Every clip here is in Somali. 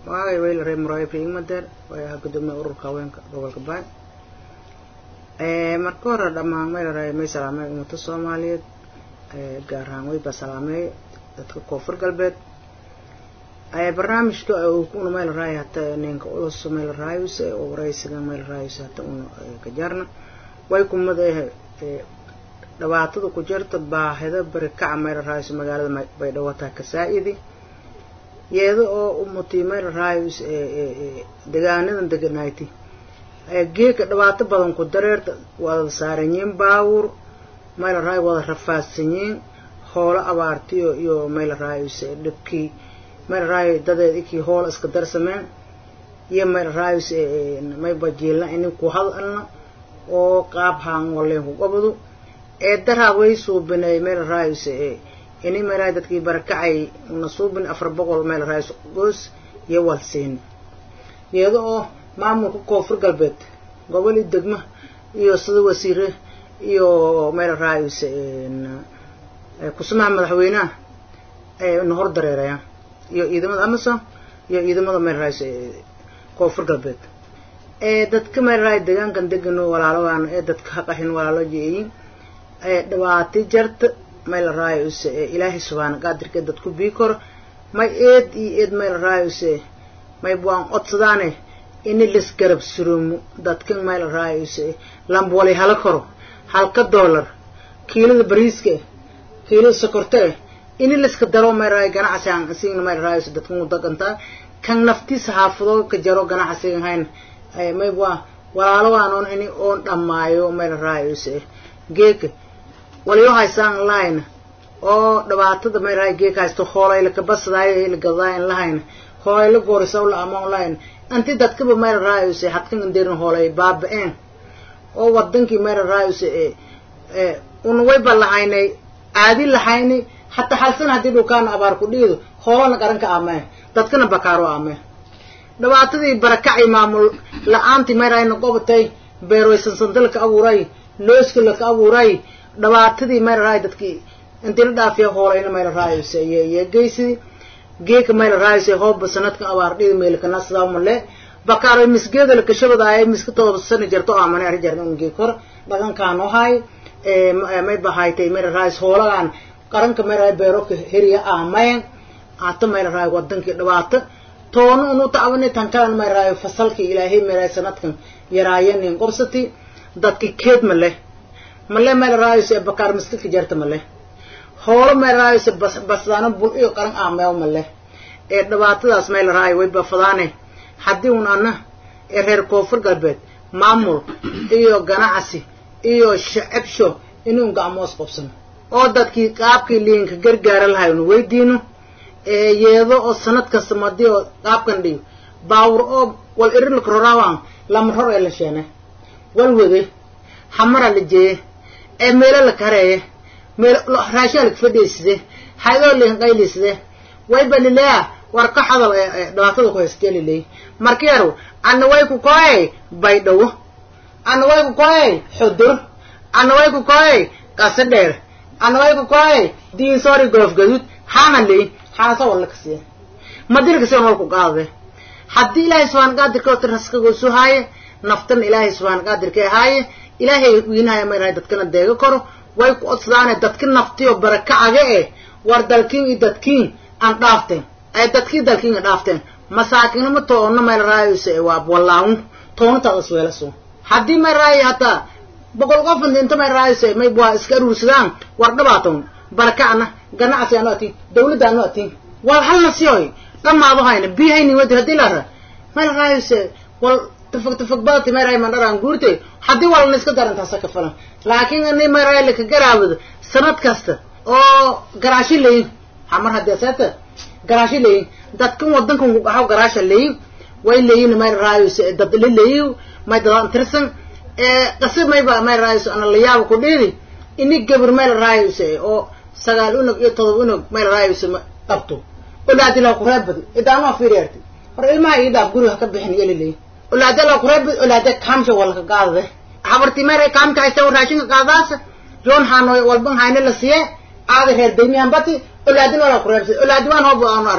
magacay weyl reer muraayo ibrahim madeer oo ahaa gudoomiyaha ururka haweenka gobolka baay marka hore dhammaan maylaray may salaamay ummada soomaaliyeed gaar ahaan weyba salaameey dadka koonfur galbeed barnaamijka una maylaray hata ninka ulus maylarayus oo waraysiga maylarayus hata una kajarna way kumada dhibaatada ku jirta baahida barikaca maylarayus magaalada baydhabo taa kasaa-idi iyada oo umutii maylarayus degaanadan deganayti geeka dhibaato badan ku dareerta wada saaranyiin baawur maylaray wada rafaadsanyiin hoolo abaartiyo iyo maylarayus dhibkii maylaray dadeed ikii hoola iska darsameen iyo maylarayus mayba jiilna ini ku hadalna oo qaab haan waleen ku gobadu ee daraa way suubinay maylarayus ini maylaray dadkii barakacay una suubin afar boqol maylarayus goos iyo walsiin iyada oo maamulka koonfur galbeed gobol iyo degmo iyo sida wasiire iyo maylarayus kusmaha madaxweynaha na hor dareerayaan iyo ciidamada amazon iyo ciidamada maylarayus koonfur galbeed dadka maylaray deegaankan degano walaaladan ee dadka haqahin walaalo jeeyin dhibaati jarta maylarayus ilaahay subhaana qaadirka dadku bii koro may eed iyo eed maylarayus may buan codsadaane ini lisgarab surumo dadkan maylarayus lambwali hala koro halka dollar kiilada bariiska kiilada sokorta eh ini liska daro maylaray ganacsi aan asigna maylarayus dadkan u dagantaa kan naftiisa xaafadoo ka jaro ganacsigan hayn may waa walaalo waan oon ini oon dhammaayo maylarayus geeka waliyo haysaan lahayna oo dhibaatada maylaray geeka haysto hoolayla kabasadayo la gadaayan lahayna hoolayla goorisaw la amoon lahayna anti dadkaba maylarayus hadkan indeerin hoolay baaba-een oo wadankii maylarayus una wayba lahaynay aadi lahaynay hataa halsana haddii dhulkaana abaar ku dhiido hoolana qaranka amee dadkana bakaaro amee dhibaatadii barakacay maamul la-aantii mayrayna qobatay beerwaysansanta laka abuuray looska laka abuuray dhibaatadii maylaray dadkii intii la dhaafiya hoolayna maylarayus iyo geysidii geeka maylarayus hooba sanadka abaar dhidi meelkana sidaa male bakaaro misgeeda lakashabadaay miska todoba sana jarto amane ari jarna un geek hor dhaqankaan ohay may bahaytay maylarayus hoolagaan qaranka maylaray beeroka heriya amayan hata maylaray wadankii dhibaato toona unu tacbani tan kalan mayraayo fasalkii ilaahay maray sanadkan yaraayanin qobsati dadki keed male male mayraayo se bakaar miskilka jarta male hoolo mayraayo se basdaano bul iyo qaran aameew male ee dhibaatadaas mayraayo way bafadaane haddii un ana ee reer koonfur galbeed maamul iyo ganacsi iyo shacabsho inuu gacmoos qobsano oo dadkii qaabkii liinka gargaara lahay unu weydiino yeedo oo sanad kasta madi oo qaabkan dhiyo baawur oo wal irilka roraawan lama ror ee la sheene wal wede hamara la jeeye ee meelo la kareeye meel raashaa laka fadhiiside haydoo liinqayliside wayba lileya war ka hadal dhibaatada ku haystee liley markeeru ana way ku koey baydhawo ana way ku koey xudur ana way ku koey qasa dheer ana way ku koey diinsoori goof gaduud hana ley xaasa walla ka siiya madina si wal ku qaade haddii ilaahay subxaana qaadirka oo raskagosu haaye naftana ilaahay subxaana qaadirka haaye ilaahay wiinahaya mayrahay dadkana deega koro way ku odsadaane dadki naftiyo barakacaga eh war dalkiin iyo dadkiin aan dhaafteen ay dadkii dalkiin dhaafteen masaakiinama toona mayrahayse waa wallaawun toonataad isweelaso haddii mayrahay hataa boqol qof inta mayrahayse may waa iska aruursadaan war dhabaatoon barakacna ganacsi aanu atiin dawladda aanu atiin wal halna siyoy dhamaado hayna biyahayni wadi haddii lara mayrahayse wal tafag tafag badati mayrahay mandharaan guurte haddii walna iska darantaasa ka falan laakiin ani mayrahay laka garaawado sanad kasta oo garaashi leyin hamar haddii aseeta garaashi leyin dadkan wadankan ku qaxaw garaasha leyin way leyin mayrahayse dad la leyin may dadaan tirsan qasi mayba mayrahayse ana la yaabo ku dhiidi ini gabar mayrahayse oo sagaal unug iyo todoba unug mayrahayse qabto olaadila kureebadi idaanaa fiiriyarti war ilmaha ii dhaaf guriga ka bixin iyo laleyin olaadala kureebadi olaade kaamsha walka qaadade habarti mayray kaamka haysta raashinka qaadaasa yoon haanoy walban hayne la siye aada reer daymiyan bati olaadin wala kureebsay olaadi waan hoob aanu arne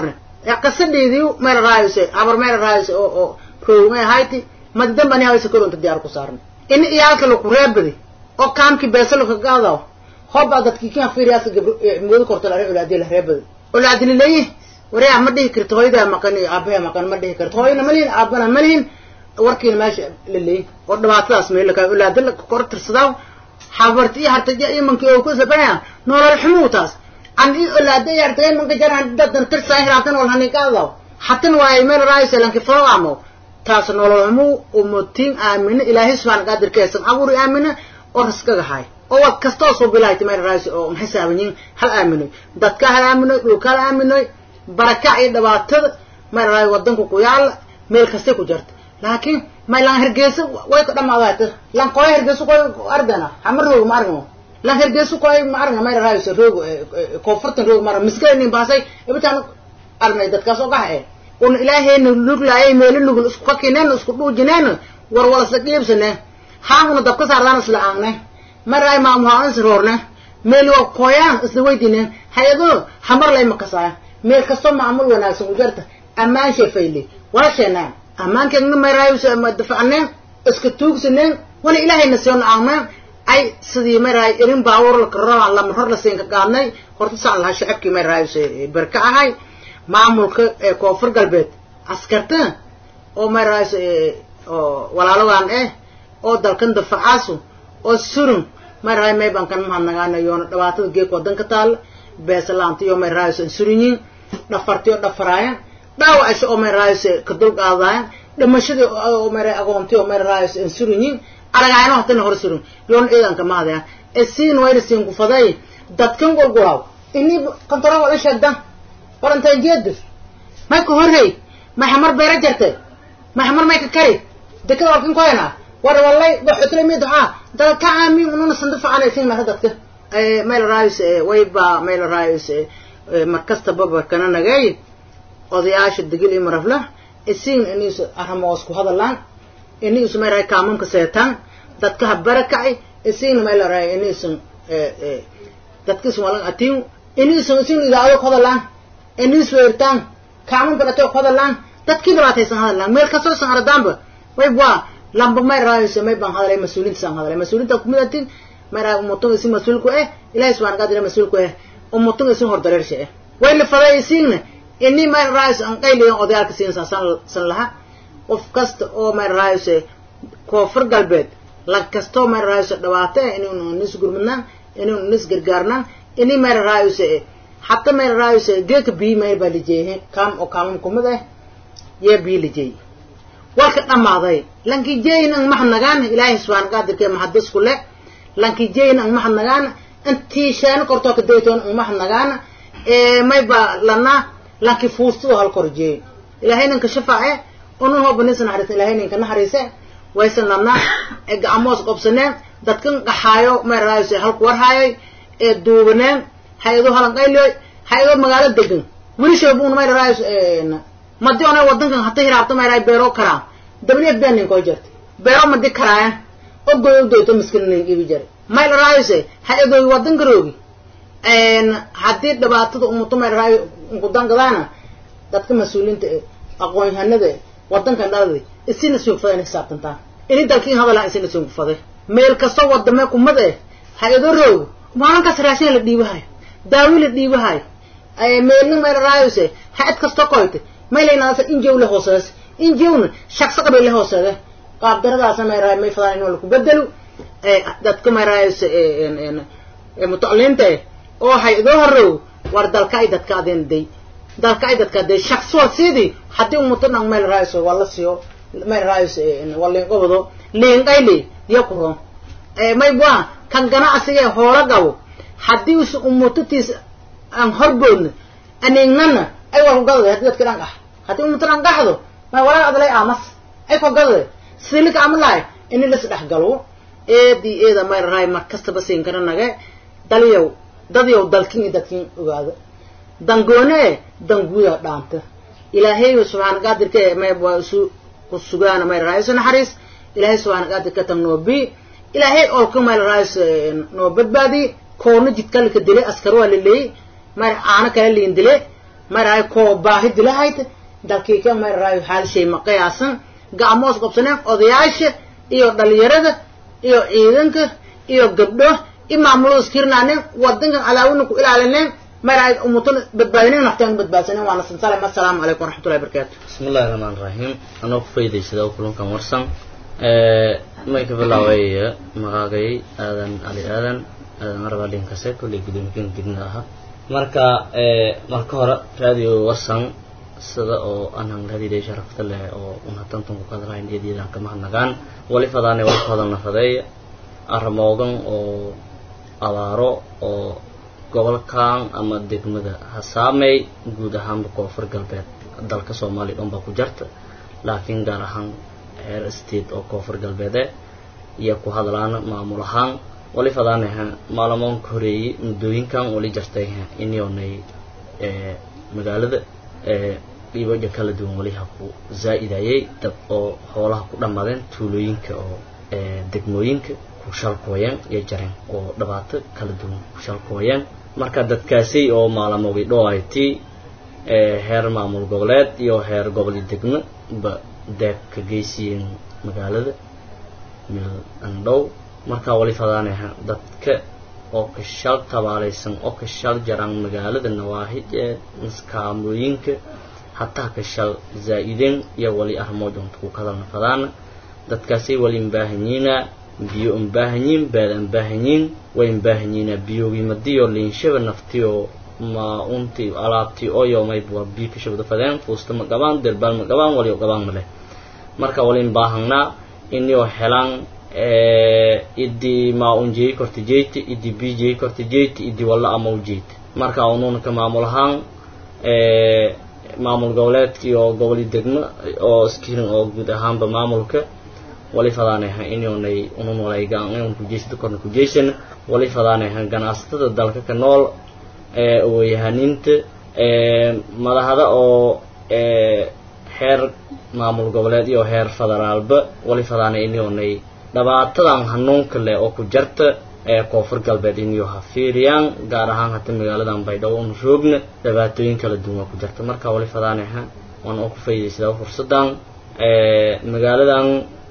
qasadheedii meel raayose habar meel raayose oo oo roogmay ahayti madi dambani hawaysa koronta diyaar ku saarnay in iyaalka laku reebadi oo kaamkii beesa laka gaadaw hobbaa dadkii kin fiiriyaasa gabro mooda korta lare olaadiya la reebadi olaadina leeyi wareeha ma dhihi karto hooyadaa maqan iyo aabaha maqan ma dhihi karto hooyana ma lihin aabana ma lihin warkiina meesha la leeyin oo dhibaatadaas meel laka olaada la kor tirsadaa habarti iyo hartaja imankii oo ku sabaya nolol xumuu taas an i olaada iyo hartaja imanka jaraan dadan tirsaa hiraatan wal hanigaadaw hatan waaye meel raayse lanki fawamo taas nolol xumuu umutiin aamina ilaahay subxaana qaadir keesan abuuri aamina oo raskaga hay oo wad kastoo soo bilaayta meel raayse oo maxisaabanyin hal aaminoy dadka hal aaminoy dhulka hal aaminoy barakac iyo dhibaatada meel raay wadanku ku yaala meel kastay ku jarta laakiin may lan hergeysa way ka dhamaadaata lan koy hergeysa koy ardana hama roog ma argno lan hergeysa koy ma argna may raayse roog koonfurtan roog mara miskaynin baasay ibitaan arnay dadkaas oo gaha eh un ilaahayna luglaayay meelo lugul isku kakineen isku dhuujineen war walasa qiibsane haanguna dabka saardaan isla aangne maraay maamuhaan is roorne meel waa koyaan isla weydiineen hay-ado hamar lay makasaaya meel kastoo maamul wanaagsan u jarta ammaan sheefayle wala sheenaan ammaankeegna maraayuse dafacneen iska tuugsaneen wala ilaahayna siyon aangneen ay sidii maraay irin baawur lakaraba lama hor la siin ka qaadnay horta saan lahaa shacabkii maraayuse berka ahay maamulka ee koonfur galbeed askarta oo maraayuse oo walaaladan eh oo dalkan dafacaasu oo surun maraay may baan kan mahadnagaana yoona dhibaatada geek wadanka taalla beesalaanta iyo may raayuse surinyiin dhafarti oo dhafaraayaan dhaawacasha oo may raayuse ka dulqaadaayan dhimashadii oo may agoonti oo may raayuse an surinyiin aragaayno hatana hor surun yoona ciidanka mahadayaan ee siin wayna siin kufaday dadkan gurguraaw inii kontarool wala sheegdan warantaan jeedus may ka horrey may xamar beera jarte may xamar may ka kari dekada walkan koyana war wallay waxutla mid waxaa dad ka aamin ununa sandufa aanay siin mara dadka meel raayus wayba meel raayus markasta baba kana nagay odayaasha degil iyo marafla isiin iniisu aramoos ku hadalaan iniisu meel raay kaamamka seetaan dadka ha barakacay isiin meel raay iniisu dadkiisu walan atiin iniisu isiin idaado ku hadalaan iniisu weertaan kaaman balato ku hadalaan dadkii dhibaataysan hadalaan meel kastoo san ardaanba wayba lamba may raayse may baan hadalay mas-uuliinta saan hadalay mas-uuliinta kumid atin may raay umutung isin mas-uulku eh ilahi subxana qadir mas-uulku eh umutung isin hor dareersha eh way la faday isiinna ini may raayse an qayliyan odayaalka siin san san laha qof kasta oo may raayse koonfur galbeed lag kastoo may raayse dhibaato eh inaynu nis gurmadnaan inaynu nis gargaarnaan ini may raayse hatta may raayse geeka bii may baa lijeehe kaam oo kaamam kumid eh yee bii lijeey walka dhammaaday lanki jeyn ang mahadnagaan ilaahay subxaana qaadirkee mahadis ku le lanki jeyn ang mahadnagaan intii sheeno kortoo ka daytoon ang mahadnagaan mayba lana lanki fuustado hal kor jeey ilaahay ninka shafaace unun hooba ninsa naxariisa ilaahay ninka naxariise waysan lana gacmoos qobsaneen dadkan qaxaayo may raayose halku warhaayoy ee duubaneen hay-ado halanqayliyoy hay-ado magaalo degan weli shoobuun may raayos madi ona wadankan hata hiraabto mayraay beero karaan w f bnin koo jirta beero madi karaayan oo goy u doyto miskinin ibi jare may raayose hay-adooy wadanka roogi haddii dhibaatada umuto may raay nkudangadaana dadka mas-uuliinta e aqoon-yahanada e wadankan dhalada isina suugfada ina xisaabtantaan ini dalkiin hadalaa isina suugfaday meel kastoo wadame kumad eh hay-ado roog maalinkaas raashin la dhiibahayo daawi la dhiibahayo meelna may raayose ha-ad kastoo koyte maylaynaasa injow la hoosees injowna shaqso qabay la hooseede qaabdaradaasa may raay may fadaan inuu laku bedelo dadka may raayose mutacliinta eh oo hay-adoo horrow war dalka ay dadka adeen day dalka ay dadka day shaqsi wal siidii haddii umuto dhan mayl raayose waa la siiyo mayl raayose waa liinqobado liinqayli diya ku roon may bua kan ganacsiga hoola gabo haddii us umutatiis aan horboodna aniignana ay war kugadade hadii dadka dhan qax haddii umuto dhan qaxdo may walaa adlay aamas ay ku gadade silika amalahay ini lis dhex galo eedii eeda may raay mar kastaba siin kara nage dalyow dadyow dalkin iyo dadkin ogaado dangoone danguuda dhaanta ilaahay subxaana qaadirka may waa isu ku sugaana may raay isu naxariis ilaahay subxaana qaadirka tan noobi ilaahay olka may raay noo badbaadi koona jidkalika dile askar waa laleeyey may aana kala liin dile maraay koo baahi dilahayta dalkii ka maraayo xaalshay ma qiyaasan gacmoos qabsaneen odayaasha iyo dhalinyarada iyo ciidanka iyo gabdho i maamulada iskirnaaneen wadankan cadaawina ku ilaalineen maraay umutana badbaadineen nafteen badbaadsaneen waana sansalem assalaamu calaykum waraxmatullahi barakaatu bismi illahi raxmaan raxiim anoo ku faydaysada kulankan warsan may ka bilaabay magaagay aadan ali aadan aadan arbalin kase kolley gudoomiyakan degmada ahaa marka marka hore radio warsan sida oo anhan hadiday sharafta leh oo unhatantan ku kadalahayn eedyadaan kama hadnagaan wali fadaane wali ku hadalna fadeey armoogan oo abaaro oo gobolkan ama degmada hasaamey guud ahaanba koonfur galbeed dalka soomaaliya dhan baa ku jarta laakiin gaar ahaan heer state oo koonfur galbeede iyo ku hadlaana maamul ahaan wali fadaanaha maalamoonka horeeyey muddooyinkan wali jartay inionay magaalada dhiibaja kala duwan wali ha ku zaa'idayay dad oo hoolaha ku dhammaadeen tuulooyinka oo degmooyinka ku shalkooyeen iyo jareen oo dhibaato kala duwan ku shalkooyeen marka dadkaasi oo maalamoogay dho ay ti heer maamul goboleed iyo heer gobol degmo ba deeg ka geysiyeen magaalada mil andhow markaa wali fadaanaha dadka oo ka shal tabaalaysan oo ka shal jaraan magaalada nawaahid ee maskaamooyinka hataa ka shal zaa'ideen iyo wali armood unta ku kadalna fadaana dadkaasay wali mbaahanyiina biyo unbaahanyiin baad anbaahanyiin way mbaahanyiina biyogiimadiyo liinshaba naftiyo ma unti alaabtii oyo mayba biyo ka shabda fadeen fuusta ma qabaan derbaal ma qabaan waliyo qabaan ma leh marka walin baahangnaa inio helaan idi maa un jeey korta jeyta idi bi jeey korta jeyta idi walla ama u jeyta marka ununa ka maamul ahaan maamul goboleedka iyo goboli degmo oo iskirin oo guud ahaanba maamulka wali fadaanaha inonay unun walaygaan kujeysada korna kujeysana wali fadaanaha ganacsatada dalka ka nool eewayahaniinta madahada oo heer maamul goboleed iyo heer federaalba wali fadaana inonay dhabaatadan hanuunka leh oo ku jarta ee koonfur galbeed inyo ha fiiriyaan gaar ahaan hata magaaladan baydhabo un roogna dhibaatooyin kala duwan waa ku jarta marka wali fadaanaha waan oo ku faa'iidaysadaa fursadan magaaladan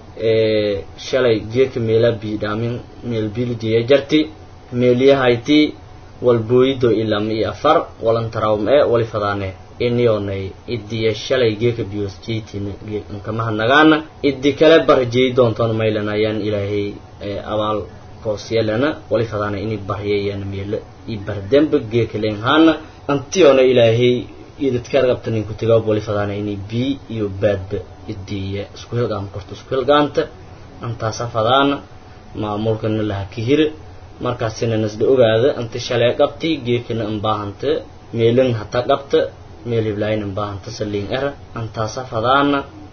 shalay geeka meela biidhaamin meel bilidiya jarti meeliyahayti walbooyido ilama iyo afar walantaraawm ee wali fadaane inionay idiya shalay geeka biyos jeytina nkamaha nagaana idi kale barjey doontoon maylan ayaan ilaahay abaal koosyelana wali fadaana ini baryayana meela i bardemba geeka leenhaana antiona ilaahay idadkargabta ninku tigaab wali fadaana ini bii iyo baadba idiya isku hilgaam korto isku hilgaanta antaasa fadaana maamulkana laha kahira markaasina nasda ogaada anta shalay qabti geekana anbaahanta meelan hata qabta meel hiblaayin anbaahanta saliin era antaasa fadaana